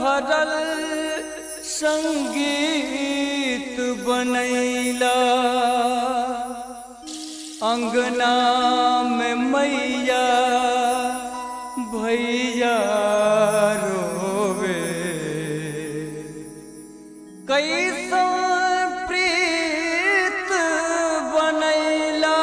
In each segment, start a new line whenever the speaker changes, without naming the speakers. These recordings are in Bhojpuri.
भरल संगीत बनैला अंगना में मैया भैया रोवे कैसा प्रीत बनैला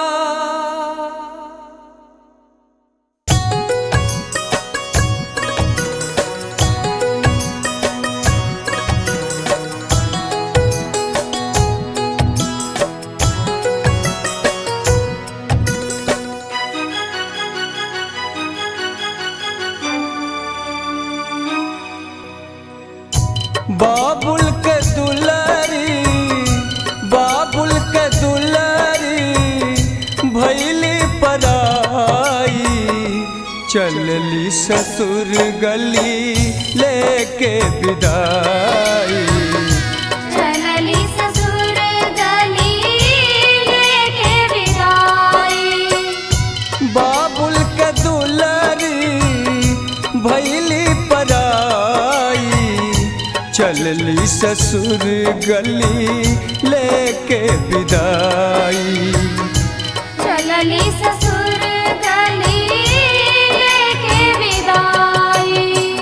बाबुल के दुलारी बाबुल के दुलारी भैली पराई चलली ससुर गली लेके विदाई
चलली ससुर गली लेके विदाई
बाबुल के दुलारी भैली पराई चलली ससुर गली लेके विदाई
चलली ससुर गली लेके विदाई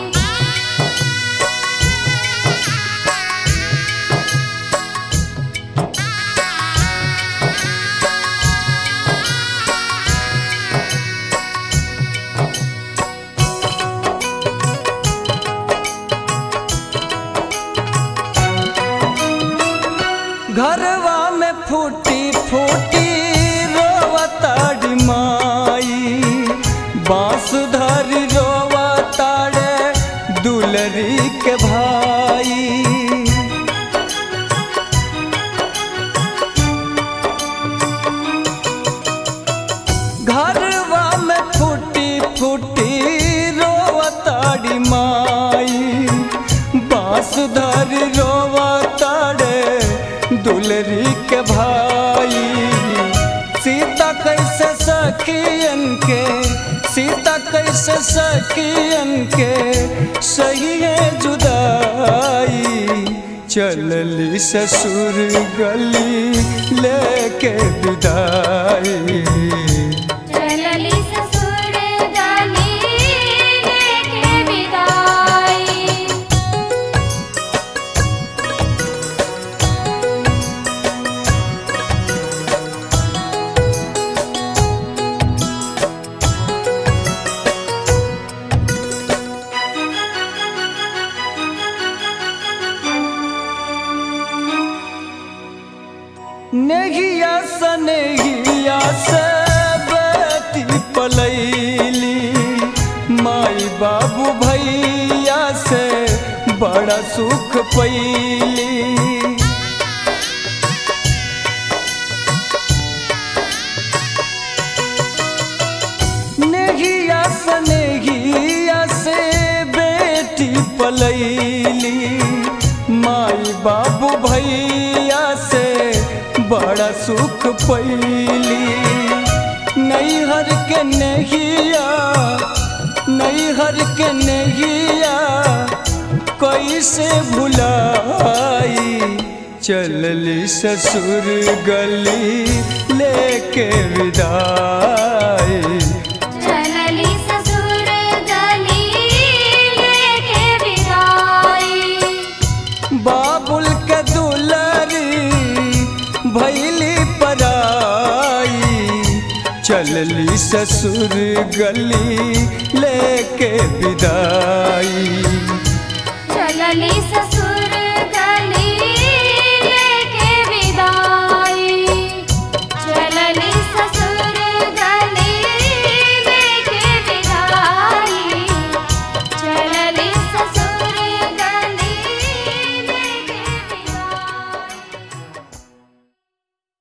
घरवा में फूटी फूटी रोवताड़ी माई बांसुधरी रोवताड़े दुलरी के भाई घरवा में फूटी फूटी रोवताड़ी माई बांसुधर रोवताड़े दुलरी के भाई सीता कैसे सखियन के सीता कैसे सखियन के सही है जुदाई चलली ससुर गली लेके विदाई
चलली ससुर गली लेके विदाई
नेहिया सनेहिया से बेटी पलैली माई बाबू भैया से बड़ा सुख पैली नेहिया सनेहिया से बेटी पलैली माई बाबू भैया से बड़ा सुख पैली नैहर के नहिया नैहर के नहिया कैसे भुलाई चलली ससुर गली लेके विदाई
चलली ससुर गली लेके विदाई
बाबुल के दुलरी भैली पराई चलली ससुर गली लेके विदाई
चलली ससुर